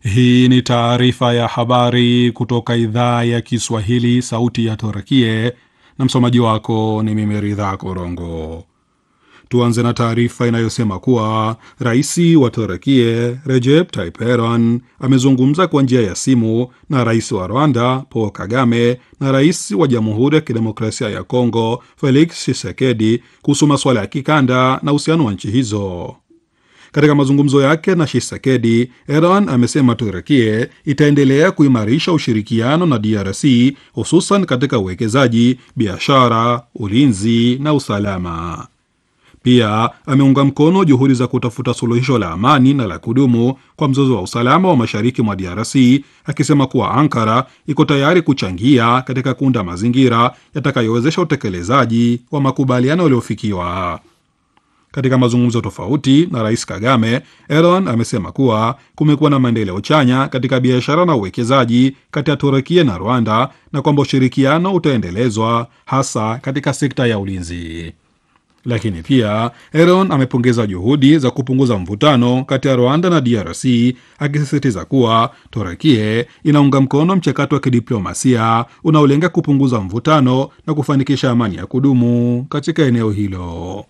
Hii ni taarifa ya habari kutoka idhaa ya Kiswahili, sauti ya Turkie, na msomaji wako ni mimi Ridha Korongo. Tuanze na taarifa inayosema kuwa rais wa Turkie Recep Tayyip Erdogan amezungumza kwa njia ya simu na rais wa Rwanda Paul Kagame na rais wa Jamhuri ya Kidemokrasia ya Kongo Felix Tshisekedi kuhusu masuala ya kikanda na uhusiano wa nchi hizo. Katika mazungumzo yake na Tshisekedi, Erdogan amesema Turkie itaendelea kuimarisha ushirikiano na DRC hususan katika uwekezaji, biashara, ulinzi na usalama. Pia ameunga mkono juhudi za kutafuta suluhisho la amani na la kudumu kwa mzozo wa usalama wa mashariki mwa DRC, akisema kuwa Ankara iko tayari kuchangia katika kuunda mazingira yatakayowezesha utekelezaji wa makubaliano yaliyofikiwa. Katika mazungumzo tofauti na rais Kagame, Erdogan amesema kuwa kumekuwa na maendeleo chanya katika biashara na uwekezaji kati ya Turukia na Rwanda na kwamba ushirikiano utaendelezwa hasa katika sekta ya ulinzi. Lakini pia Erdogan amepongeza juhudi za kupunguza mvutano kati ya Rwanda na DRC, akisisitiza kuwa Turukia inaunga mkono mchakato wa kidiplomasia unaolenga kupunguza mvutano na kufanikisha amani ya kudumu katika eneo hilo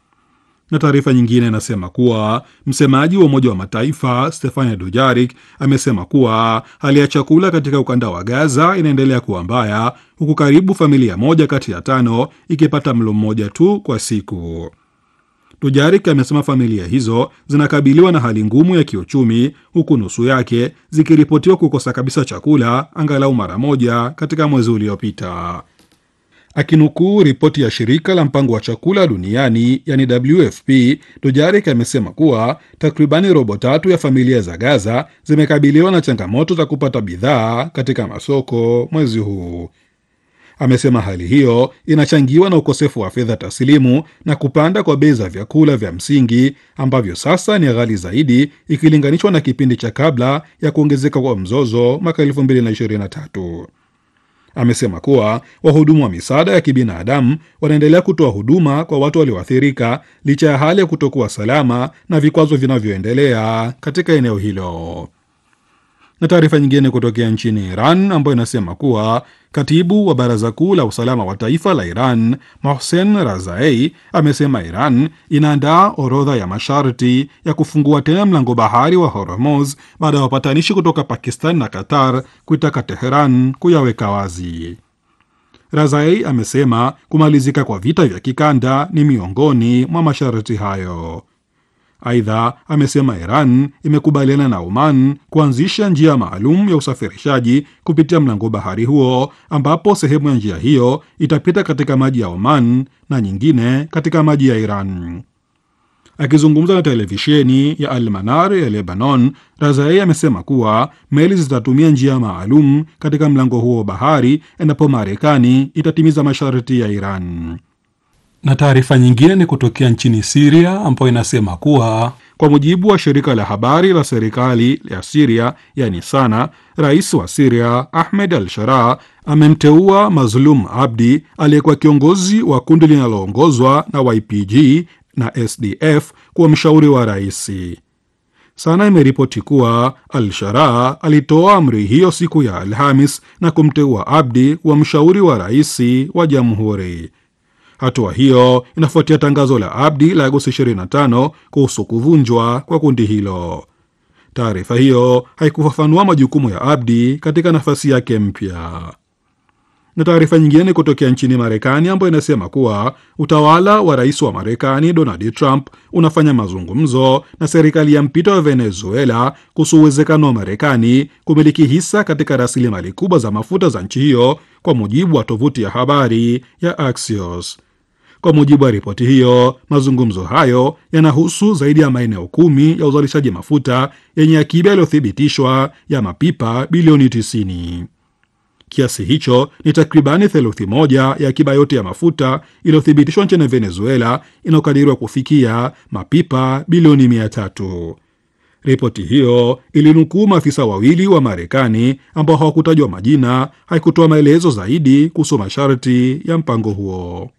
na taarifa nyingine inasema kuwa msemaji wa Umoja wa Mataifa Stefania Dujarik amesema kuwa hali ya chakula katika ukanda wa Gaza inaendelea kuwa mbaya, huku karibu familia moja kati ya tano ikipata mlo mmoja tu kwa siku. Dujarik amesema familia hizo zinakabiliwa na hali ngumu ya kiuchumi, huku nusu yake zikiripotiwa kukosa kabisa chakula angalau mara moja katika mwezi uliopita. Akinukuu ripoti ya shirika la mpango wa chakula duniani yani WFP, Dujarik amesema kuwa takribani robo tatu ya familia za Gaza zimekabiliwa na changamoto za kupata bidhaa katika masoko mwezi huu. Amesema hali hiyo inachangiwa na ukosefu wa fedha taslimu na kupanda kwa bei za vyakula vya msingi ambavyo sasa ni ghali zaidi ikilinganishwa na kipindi cha kabla ya kuongezeka kwa mzozo mwaka 2023. Amesema kuwa wahudumu wa misaada ya kibinadamu wanaendelea kutoa huduma kwa watu walioathirika licha ya hali ya kutokuwa salama na vikwazo vinavyoendelea katika eneo hilo. Na taarifa nyingine kutokea nchini Iran ambayo inasema kuwa katibu wa baraza kuu la usalama wa taifa la Iran Mohsen Razai amesema Iran inaandaa orodha ya masharti ya kufungua tena mlango bahari wa Hormuz baada ya wapatanishi kutoka Pakistan na Qatar kuitaka Teheran kuyaweka wazi. Razai amesema kumalizika kwa vita vya kikanda ni miongoni mwa masharti hayo. Aidha, amesema Iran imekubaliana na Oman kuanzisha njia maalum ya usafirishaji kupitia mlango bahari huo, ambapo sehemu ya njia hiyo itapita katika maji ya Oman na nyingine katika maji ya Iran. Akizungumza na televisheni ya Al Manar ya Lebanon, Razai amesema kuwa meli zitatumia njia maalum katika mlango huo wa bahari endapo Marekani itatimiza masharti ya Iran na taarifa nyingine ni kutokea nchini Siria ambayo inasema kuwa kwa mujibu wa shirika la habari la serikali ya Siria yani Sana, rais wa Siria Ahmed al Sharaa amemteua Mazlum Abdi aliyekuwa kiongozi wa kundi linaloongozwa na YPG na SDF kuwa mshauri wa rais. Sana imeripoti kuwa al Sharaa alitoa amri hiyo siku ya Alhamis na kumteua Abdi kuwa mshauri wa rais wa jamhuri. Hatua hiyo inafuatia tangazo la Abdi la Agosti 25 kuhusu kuvunjwa kwa kundi hilo. Taarifa hiyo haikufafanua majukumu ya Abdi katika nafasi yake mpya. Na taarifa nyingine ni kutokea nchini Marekani ambayo inasema kuwa utawala wa rais wa Marekani Donald Trump unafanya mazungumzo na serikali ya mpito ya Venezuela kuhusu uwezekano wa Marekani kumiliki hisa katika rasilimali kubwa za mafuta za nchi hiyo, kwa mujibu wa tovuti ya habari ya Axios. Kwa mujibu wa ripoti hiyo, mazungumzo hayo yanahusu zaidi ya maeneo kumi ya uzalishaji mafuta yenye akiba yaliyothibitishwa ya mapipa bilioni 90. Kiasi hicho ni takribani theluthi moja ya akiba yote ya mafuta iliyothibitishwa nchini Venezuela inayokadiriwa kufikia mapipa bilioni mia tatu. Ripoti hiyo ilinukuu maafisa wawili wa Marekani ambao hawakutajwa majina, haikutoa maelezo zaidi kuhusu masharti ya mpango huo.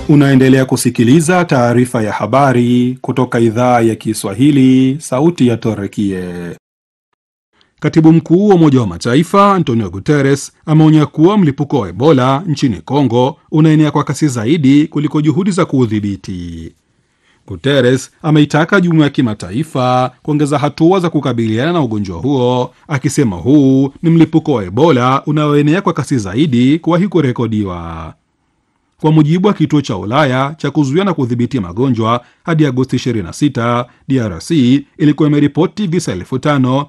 Unaendelea kusikiliza taarifa ya habari kutoka idhaa ya Kiswahili, sauti ya Torekie. Katibu mkuu wa Umoja wa Mataifa Antonio Guterres ameonya kuwa mlipuko wa Ebola nchini Kongo unaenea kwa kasi zaidi kuliko juhudi za kuudhibiti. Guterres ameitaka jumuiya ya kimataifa kuongeza hatua za kukabiliana na ugonjwa huo, akisema huu ni mlipuko wa Ebola unaoenea kwa kasi zaidi kuwahi kurekodiwa. Kwa mujibu wa kituo cha Ulaya cha kuzuia na kudhibiti magonjwa, hadi Agosti 26 DRC ilikuwa imeripoti visa elfu tano